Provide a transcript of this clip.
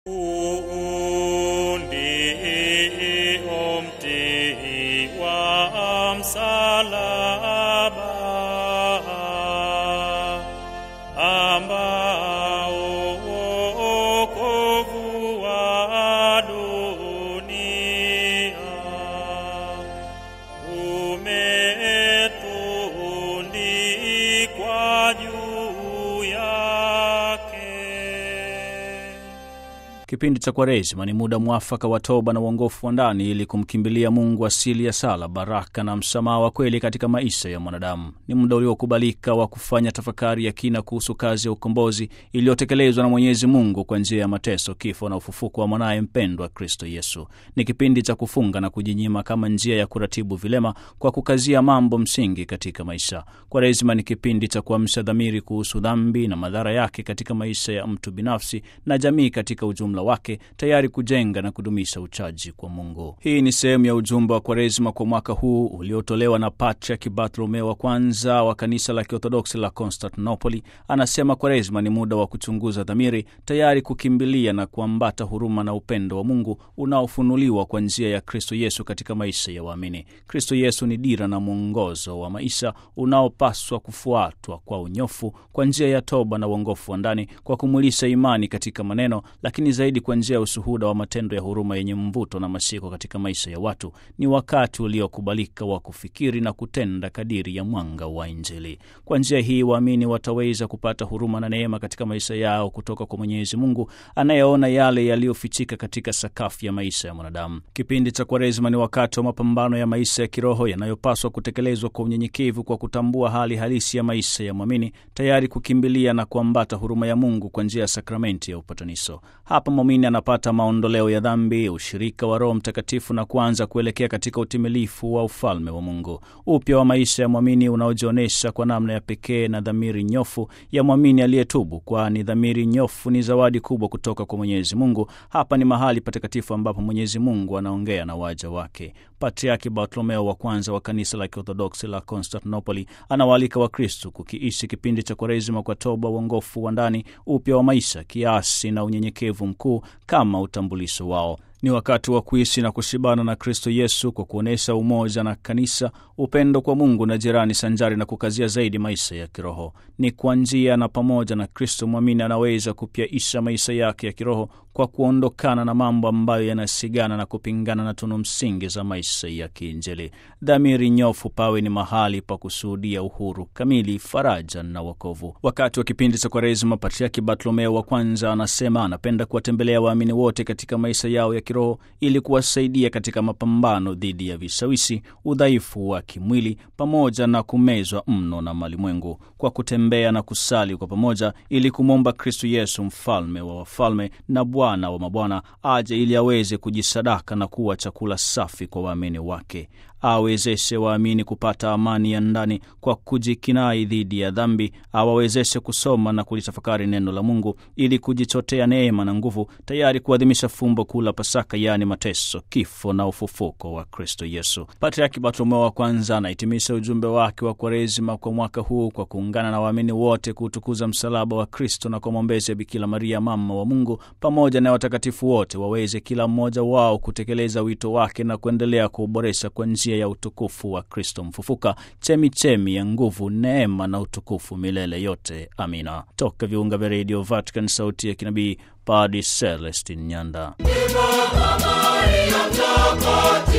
umti wa msalaba ambao wokovu wa dunia umetundikwa juu yake. Kipindi cha Kwaresima ni muda mwafaka wa toba na uongofu wa ndani ili kumkimbilia Mungu asili ya sala, baraka na msamaha wa kweli katika maisha ya mwanadamu. Ni muda uliokubalika wa kufanya tafakari ya kina kuhusu kazi ya ukombozi iliyotekelezwa na Mwenyezi Mungu kwa njia ya mateso, kifo na ufufuko wa mwanaye mpendwa Kristo Yesu. Ni kipindi cha kufunga na kujinyima kama njia ya kuratibu vilema kwa kukazia mambo msingi katika maisha. Kwaresima ni kipindi cha kuamsha dhamiri kuhusu dhambi na madhara yake katika maisha ya mtu binafsi na jamii katika ujumla wake, tayari kujenga na kudumisha uchaji kwa Mungu. Hii ni sehemu ya ujumbe wa Kwaresima kwa mwaka huu uliotolewa na Patriaki Bartolomeo wa kwanza wa kanisa la Kiorthodoksi la Konstantinopoli. Anasema Kwaresima ni muda wa kuchunguza dhamiri, tayari kukimbilia na kuambata huruma na upendo wa Mungu unaofunuliwa kwa njia ya Kristo Yesu katika maisha ya waamini. Kristo Yesu ni dira na mwongozo wa maisha unaopaswa kufuatwa kwa unyofu kwa njia ya toba na uongofu wa ndani, kwa kumwilisha imani katika maneno, lakini zaidi kwa njia ya ushuhuda wa matendo ya huruma yenye mvuto na mashiko katika maisha ya watu. Ni wakati uliokubalika wa kufikiri na kutenda kadiri ya mwanga wa Injili. Kwa njia hii waamini wataweza kupata huruma na neema katika maisha yao kutoka kwa Mwenyezi Mungu anayeona yale yaliyofichika katika sakafu ya maisha ya mwanadamu. Kipindi cha Kwaresima ni wakati wa mapambano ya maisha ya kiroho yanayopaswa kutekelezwa kwa unyenyekevu, kwa kutambua hali halisi ya maisha ya mwamini, tayari kukimbilia na kuambata huruma ya Mungu kwa njia ya sakramenti ya upatanisho. Hapa mwamini anapata maondoleo ya dhambi, ushirika wa Roho Mtakatifu na kuanza kuelekea katika utimilifu wa ufalme wa Mungu. Upya wa maisha ya mwamini unaojionyesha kwa namna ya pekee na dhamiri nyofu ya mwamini aliyetubu, kwani dhamiri nyofu ni zawadi kubwa kutoka kwa Mwenyezi Mungu. Hapa ni mahali patakatifu ambapo Mwenyezi Mungu anaongea na waja wake. Patriaki Bartolomeo wa kwanza wa kanisa la Kiorthodoksi la Konstantinopoli anawaalika Wakristu kukiishi kipindi cha Kwaresima kwa toba, uongofu wa ndani, upya wa maisha, kiasi na unyenyekevu mkuu kama utambulisho wao. Ni wakati wa kuishi na kushibana na Kristo Yesu kwa kuonyesha umoja na kanisa, upendo kwa Mungu na jirani, sanjari na kukazia zaidi maisha ya kiroho. Ni kwa njia na pamoja na Kristo mwamini anaweza kupyaisha maisha yake ya kiroho kwa kuondokana na mambo ambayo yanasigana na kupingana na tunu msingi za maisha ya kiinjili. Dhamiri nyofu pawe ni mahali pa kushuhudia uhuru kamili, faraja na wokovu. Wakati wa kipindi cha Kwaresima, Patriaki Bartolomeo wa kwanza anasema anapenda kuwatembelea waamini wote katika maisha yao ya kiroho ili kuwasaidia katika mapambano dhidi ya vishawishi, udhaifu wa kimwili pamoja na kumezwa mno na malimwengu, kwa kutembea na kusali kwa pamoja ili kumwomba Kristu Yesu, mfalme wa wafalme na Bwana wa mabwana, aje ili aweze kujisadaka na kuwa chakula safi kwa waamini wake awezeshe waamini kupata amani ya ndani kwa kujikinai dhidi ya dhambi, awawezeshe kusoma na kulitafakari neno la Mungu ili kujichotea neema na nguvu, tayari kuadhimisha fumbo kuu la Pasaka, yaani mateso, kifo na ufufuko wa Kristo Yesu. Patriaki Bartolomeo wa kwanza anahitimisha ujumbe wake wa Kwaresima kwa mwaka huu kwa kuungana na waamini wote kuutukuza msalaba wa Kristo na kwa maombezi ya Bikira Maria, mama wa Mungu, pamoja na watakatifu wote, waweze kila mmoja wao kutekeleza wito wake na kuendelea kuuboresha kwa njia ya utukufu wa Kristo mfufuka, chemichemi ya nguvu, neema na utukufu milele yote. Amina. Toka viunga vya redio Vatican, sauti ya kinabii, Padre Celestin Nyanda. Maria Mtakatifu